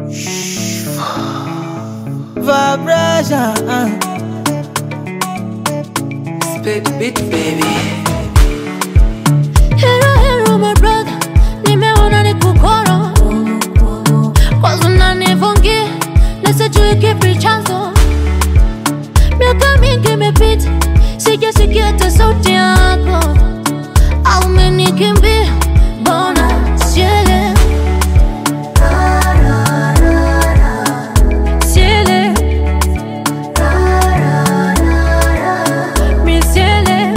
Vibration. Spit beat baby. Hero, hero, my brother, nimeona ni kukoro kwanza unanifungia na sijui kipi chanzo. Miaka mingi imepita, sijasikia hata sauti yako, au umenikimbia, mbona sielewi sielewi mi sielewi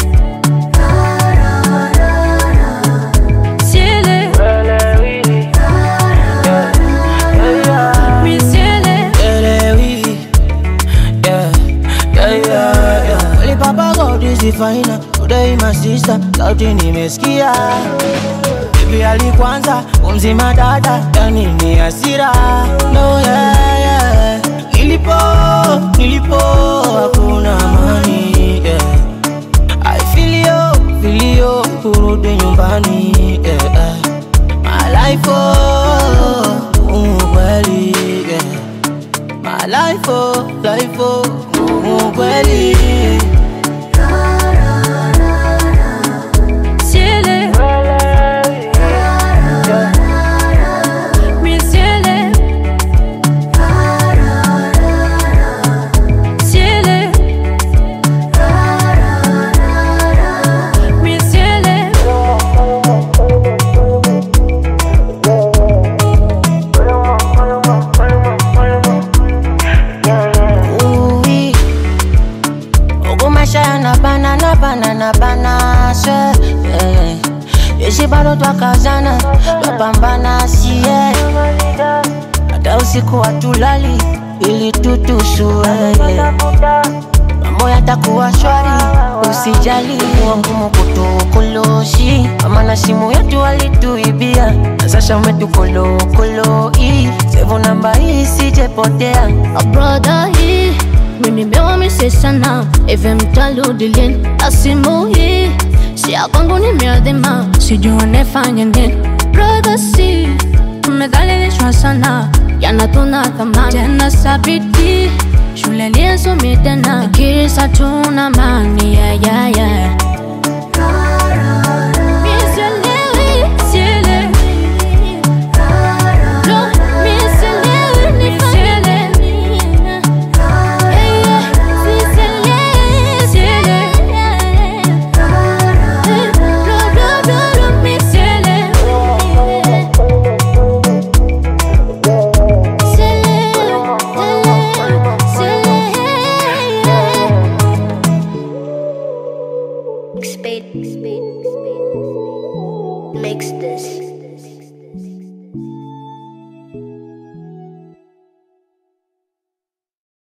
sielewi mi sielewi Elewi. Yeah, yeah, yeah, yeah. Kweli papa God is the final. Today my sister, sauti nimesikia. Bibi alikwanza, umzima dada, yani ni hasira. No, yeah, yeah. Nilipo, nilipo, hakuna amani. Yeah. I feel you, feel you, kurudi nyumbani. Yeah, yeah. My life, oh, mm, kweli, yeah. My life, oh, life, oh, mm, kweli. sielewi mi sielewi sielewi mi sielewi Uwi. Huku maisha yanabana na bana na bana swe yeah. Jeshi bado twakazana twapambana sie hata usiku hatulali ili tutusue yeah. Mambo yatakuwa shwari usijali kuwa ngumu kutukoloshi mama na simu yetu walituibia na sasa umetukolokolo sevu namba hii sijepotea brother hii mimi mewamisi sana hivi mtarudi lini na simu hii si ya kwangu nimeadhima sijua nifanye nini brother si tumedhalilishwa sana jana tuna thamani tena sabiti shule liensomi tena kirisa tuna mani yeah, yeah, yeah. Mi sielewi, sielewi. No, mi sielewi, mi sielewi. Yeah, yeah, mi sielewi, sielewi. Eh, do, do, do, do, mi sielewi. Sielewi, sielewi. Spade, spade, spade, makes this.